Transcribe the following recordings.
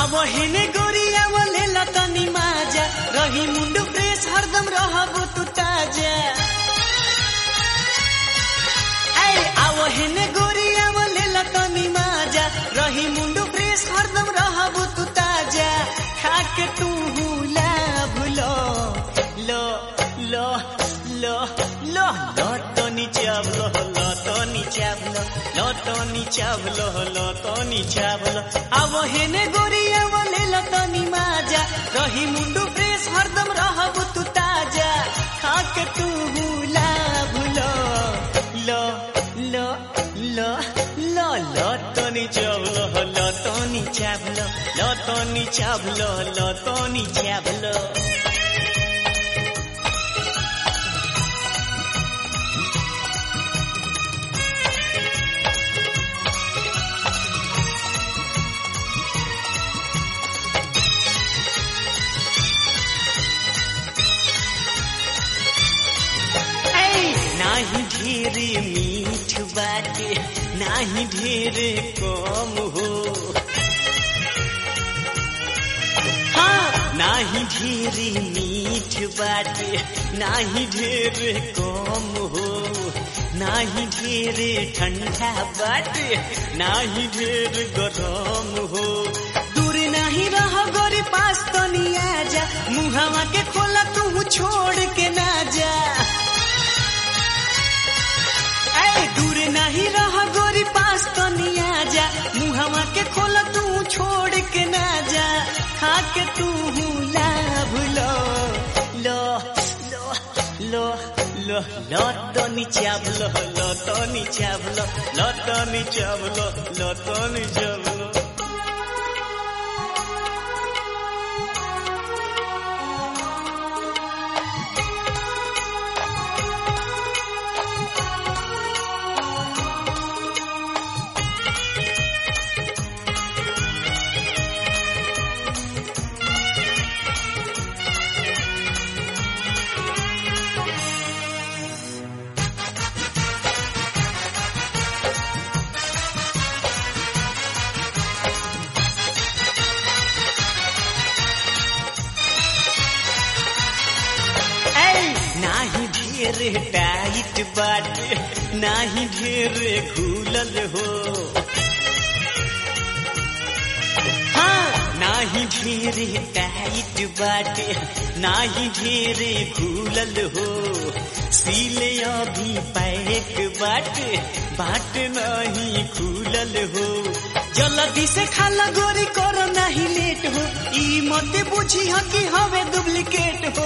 हेने गोरिया बोले लतनी माजा रही मुंडू फ्रेश हरदम रहबो तू ताजा ऐ आवो हेने गोरिया बोले लतनी माजा रही मुंडू फ्रेश हरदम रहबो तू ताजा खाके तू हुला भुलो लो लो लो लो लतनी चावलो लतनी चावलो लतनी चावलो लतनी चावलो आवो हेने गोरिया बोले लतनी माजा रही मुंडू फ्रेश हरदम रहबो तू ताजा खाके तू हुला भुलो लो लो लो लो लतनी चावलो लतनी चावलो लतनी चावलो लतनी चावलो ऐ, नाही ढेर मीठ बाटे नाही ढेर कम हो हाँ नाही ढेर मीठ बाटे नाही ढेर कम हो नाही ढेर ठंडा बाटे नाही ढेर गरम हो दूर नहीं रह गोरी पास तो नहीं आजा मुहावा के खोला तू छोड़ के ना जा ऐ दूर नहीं रह गोरी पास तो नहीं आजा मुहावा के खोला तू छोड़ के ना जा खा के तू ला भूलो लो लो लो लो लो तो नीचावलो लो तो नीचावलो लो तो नीचावलो लो तो नीचावलो ऐ नाही ढेर टाइट बाटे नाही ढेर खुलल हो हाँ नाही ढेर टाइट बाटे नाही ढेर खुलल हो सीले अभी पैक बाटे बाट नहीं खुलल हो जल्दी से खाला गोरी करो नहीं लेट हो ई मत बुझी हो कि हवे डुप्लीकेट हो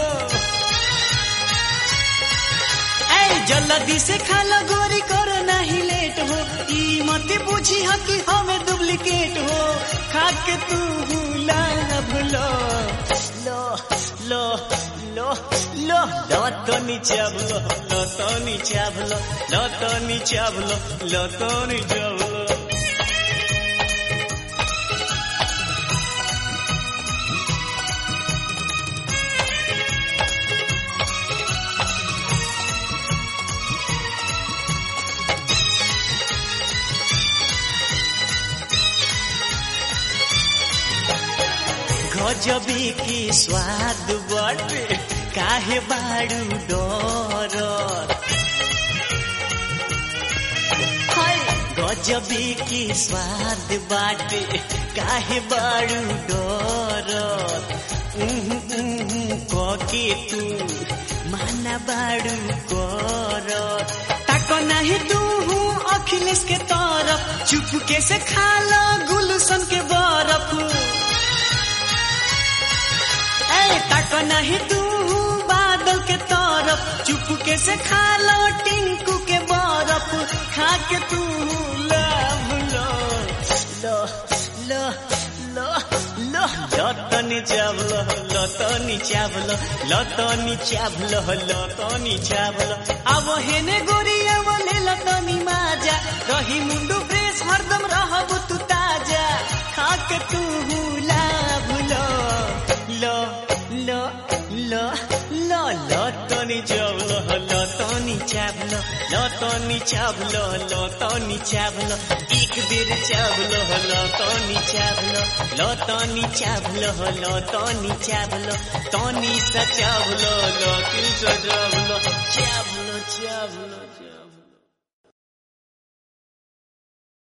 ऐ जल्दी से खाला गोरी करो नहीं लेट हो ई मत बुझी हो कि हमें डुप्लीकेट हो खा के तू ला भूलो लो लो लो लो लो तो नीचावलो लो तो नीचावलो लो तो नीचावलो लो तो नीचावलो गजबी की स्वाद बटे काहे बाड़ू डर हाय गजबी की स्वाद बाटे काहे बाड़ू डर उहु उहु कके तू माना बाड़ू कर तक नहीं तू हूँ अखिलेश के तरफ चुपके से खा लो गुलशन के बरफ ऐ तक नहीं तू बादल के तरफ चुपके से खा लो टिंकू के बरफ खा के तू लव लो लो लो लो लो लतनी चावलो लतनी चावलो लतनी चावलो लतनी चावलो अब हेने गोरिया बोले लतनी माजा रही मुंडू फ्रेश हरदम रहबू तू ताजा खा के तू ला भूलो लो लो लो लो लतनी चावलो लतनी चावलो लतनी चावलो लतनी चावलो एक बेर चावलो लतनी चावलो लतनी चावलो लतनी चावलो तनी सा चावलो लतिन सा चावलो चावलो चावलो चावलो